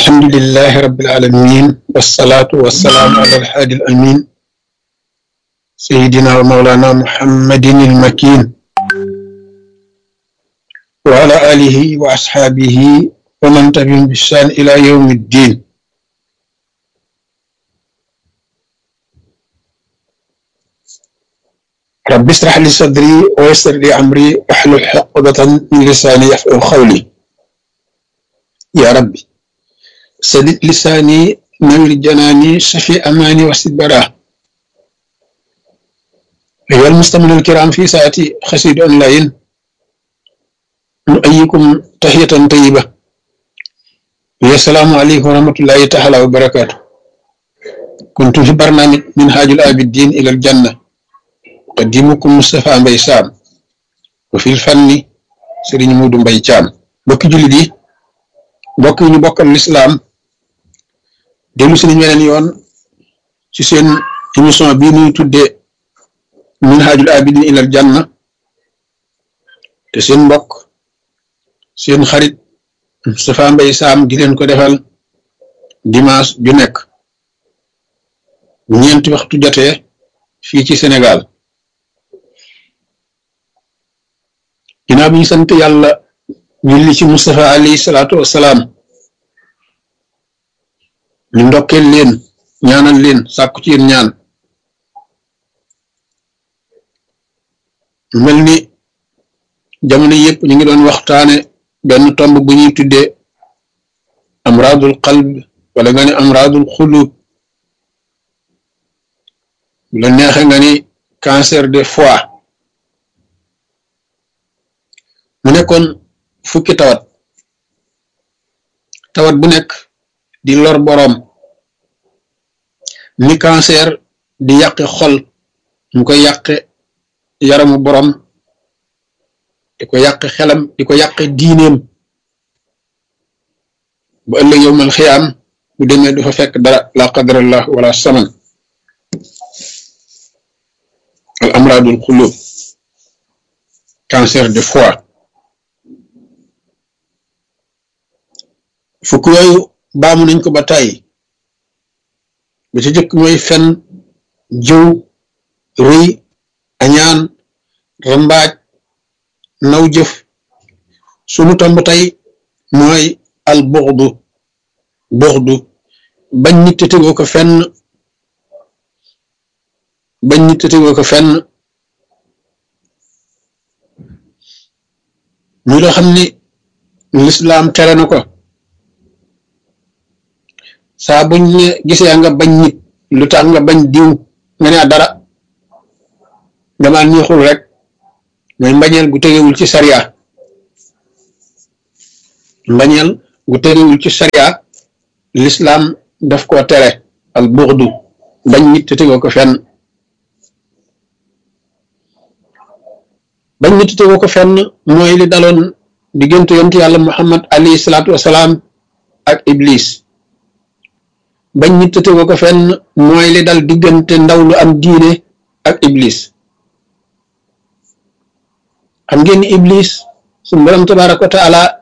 الحمد لله رب العالمين والصلاة والسلام على الحادي الأمين سيدنا ومولانا محمد المكين وعلى آله وأصحابه ومن تبعهم بإحسان إلى يوم الدين رب اشرح لي صدري ويسر لي أمري واحلل عقدة من لساني يفقهوا قولي يا ربي سدد لساني نور جناني شفي أماني وسد براه أيها المستمعون الكرام في ساعتي خسيد أونلاين نؤيكم تحية طيبة السلام عليكم ورحمة الله تعالى وبركاته كنت في برنامج منهاج الآبدين إلى الجنة قديمكم مصطفى مباي سام وفي الفن سيرين مودو مباي تيام بوكي جولي دي bokk yi ñu bokkal lislaam dellu si nañ weneen yoon ci seen émission bii ñuy tuddee minhajul abidin ilal janna te seen mbokk seen xarit Moustapha Mbaye Sam di leen ko defal dimanche ju nekk ñeenti waxtu jotee fii ci Sénégal ginnaaw bi ñu sant yàlla julli ci Moustapha alayhi salaatu wassalaam ñu ndokkeel leen ñaanal leen sàkku ci yéen ñaan mel ni jamono yëpp ñu ngi doon waxtaane benn tomb bu ñuy tuddee amraadul qalb wala nga ne amraadul xulub bu la neexe nga ni cancer de foie mu nekkoon fukki tawat tawat bu nekk di lor boroom ni cancer di yàqe xol mu koy yàqe yaramu boroom di ko yàqe xelam di ko yàqe diineem bu ëllëg yowmal xiyaam bu demee du fa fekk dara la qadarallah wala saman al amradul xulub cancer de foie fukk yooyu baamu nañ ko ba tàyyi ba ci jëkk mooy fen jëw rëy añaan rambaaj naw jëf sunu tomb tey mooy al buxdu buxdu bañ nit te tegoo ko fenn bañ nit te tegoo ko fenn muy loo xam ni lislaam tere na ko saa buñ ne gisee nga bañ nit lu tax nga bañ diw nga ne dara dama neexul rek mooy mbañeel gu tegewul ci sariya mbañeel gu tegewul ci sariya lislaam daf koo tere al buxdu bañ nit te tegoo ko fenn bañ nit te tegoo ko fenn mooy li daloon diggante yontu yàlla muhammad alayhi salaatu wasalaam ak iblis bañ nit te tegoo ko fenn mooy li dal diggante ndaw lu am diine ak iblis xam ngeen ni iblis suñu borom tabaraka wa taala